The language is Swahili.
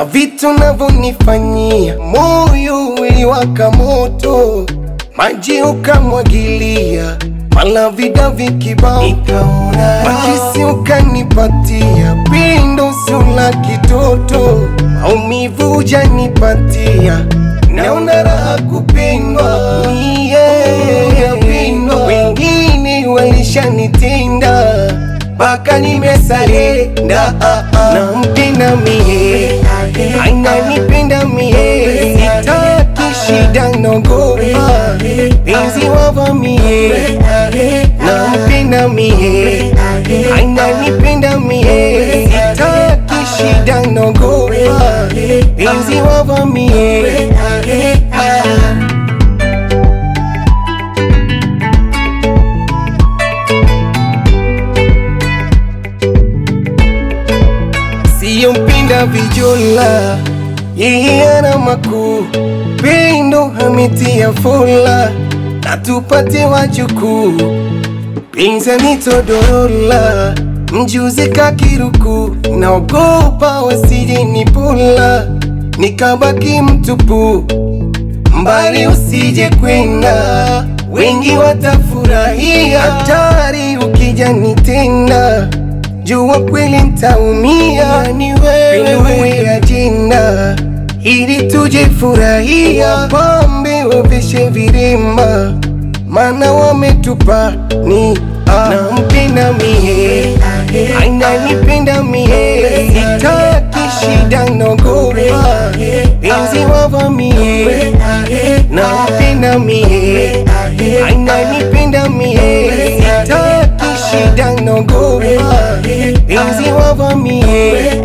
na vitu navyonifanyia, moyo uliwaka moto, maji ukamwagilia, malavida vikibao, nikaona makisi ukanipatia, pindo sio la kitoto, maumivu hujanipatia, naona raha kupendwa, yeah, wengine walishanitinda mpaka nimesarenda, nampenda mie, ananipenda mie, sitaki shida, naogopa penzi wavamie, nampenda mie, ananipenda mie, sitaki shida, naogopa penzi wavamie siyo mpinda vijola, yeye ana makuu, pendo ametia fula, na tupate wajukuu, pinzani todorola, mjuzi kakiruku, naogopa wasije nipula, nikabaki mtupu, mbali usije kwenda, wengi watafurahia, hatari ukija nitenda jua kweli ntaumia, ni wewe ajenda, ili tuje furahia, pambe wavishe virimba, mana wametupa ni nampenda mie, ananipenda mie, sitaki shida, naogopa penzi wavamie, nampenda mie, ananipenda mie, sitaki shida, naogopa penzi wavamie